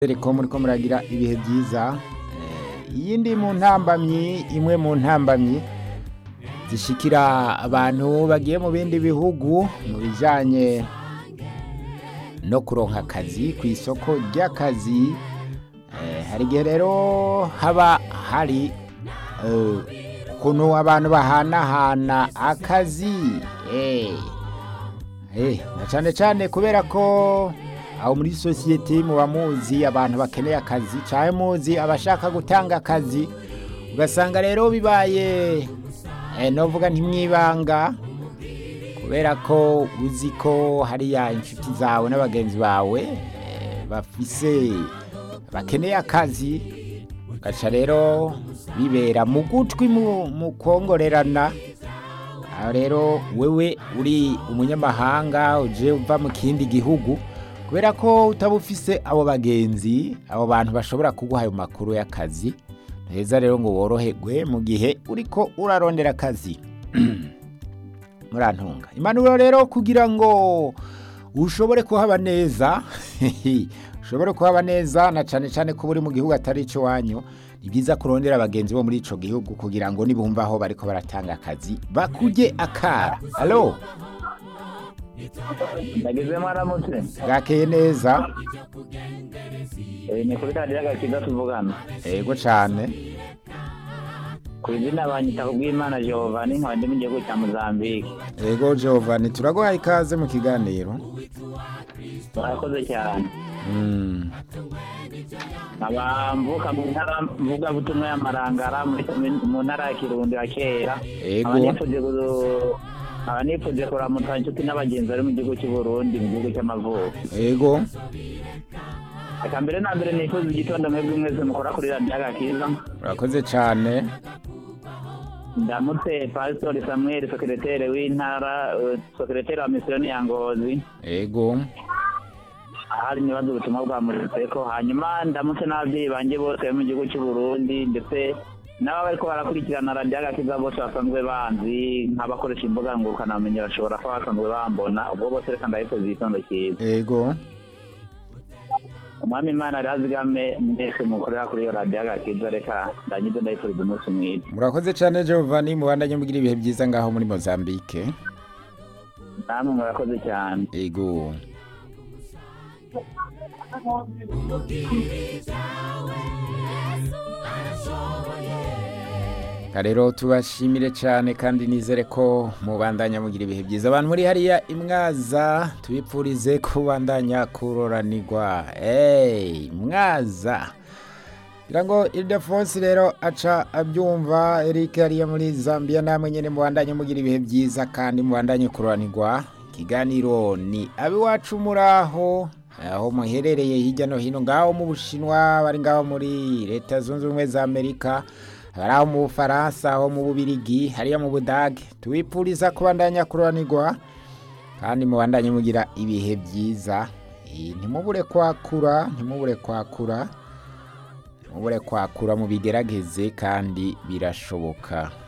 ko muriko muragira ibihe byiza iyindi mu ntambamyi imwe mu ntambamyi zishikira abantu bagiye mu bindi bihugu mu bijanye no kuronka akazi ku isoko ry'akazi Eh, hari igihe rero haba hari eh, ukuntu abantu bahanahana akazi Eh, eh, na cane cane kubera ko aho muri sosiyete muba muzi abantu bakeneye akazi canke muzi abashaka gutanga akazi ugasanga rero bibaye eh, novuga ntimwibanga kubera ko uzi ko hariya inshuti zawe n'abagenzi bawe eh, bafise bakeneye akazi gaca rero bibera mu gutwi mu mu kwongorerana aho rero wewe uri umunyamahanga uje uva mu kindi gihugu kubera ko utaba ufise abo bagenzi abo bantu bashobora kuguha ayo makuru y'akazi heza rero ngo woroherwe mu gihe uriko urarondera akazi murantunga impanuro rero kugira ngo ushobore kuhaba neza ushobore kuhaba neza na cane cane ko uri mu gihugu atari ico wanyu ni byiza kurondera abagenzi bo muri ico gihugu kugira ngo nibumva aho bariko baratanga akazi bakuje akara alo Nageze mwaramutse bwakeye neza Eh, ni kuri radiyo agakiza tuvugana ego cane ku izina banyita kubw'imana Giovanni nkaba ndi mu gihugu cya Mozambique ego Giovanni turaguhaye ikaze mu kiganiro murakoze cyane Mm, nkaba mvuka mu ntara mvugabutumwa ya Marangara muri- mu ntara ya Kirundo ya kera Ego. nkaba nifuje ku- nkaba nifuje kuramutsa inshuti n'abagenzi bari mu gihugu cy'u Burundi mu gihugu cy'amavuko ego reka mbere na mbere nifuza igitondo mwebwe mwese mukora kuri radiyo agakiza urakoze cane ndamutse pasitori samuel sekeretere w'intara eh, sekeretere wa misiyoni ya ngozi ego ahari nibaza ubutumwa bwa muriseko hanyuma ndamutse n'ababyeyi banjye bose bari mu gihugu cy'u Burundi ndetse n'aba bariko barakurikirana radiyo agakiza bose basanzwe banzi nk'abakoresha imbuga ngurukanabumenyi bashobora kuba basanzwe bambona ubwo bose reka ndabifuza igitondo cyiza ego umwami imana arazigame mwese mukorera kuri iyo radiyo agakiza reka ndangize ndabifuriza umunsi mwiza murakoze cane Giovanni mubandanye mugira ibihe byiza ngaho muri Mozambique namwe murakoze cyane ego Ka rero tubashimire cyane kandi nizere ko mubandanya mugira ibihe byiza abantu muri hariya imwaza tubipfurize kubandanya kuroranirwa hey, mwaza kugira ngo Ildefonsi rero aca abyumva Eric hariya muri Zambia namwe nyene mubandanye mugira ibihe byiza kandi mubandanye kuroranirwa ikiganiro ni abiwacu muraho aho muherereye hirya no hino ngaho mu Bushinwa bari ngaho muri leta zunze ubumwe za Amerika hari aho mu Bufaransa aho mu Bubirigi hariya mu Budage tubipfuriza kubandanya kuroranirwa kandi mubandanye mugira ibihe byiza Eh, ntimubure kwakura ntimubure kwakura mubure kwakura mu bigerageze kandi birashoboka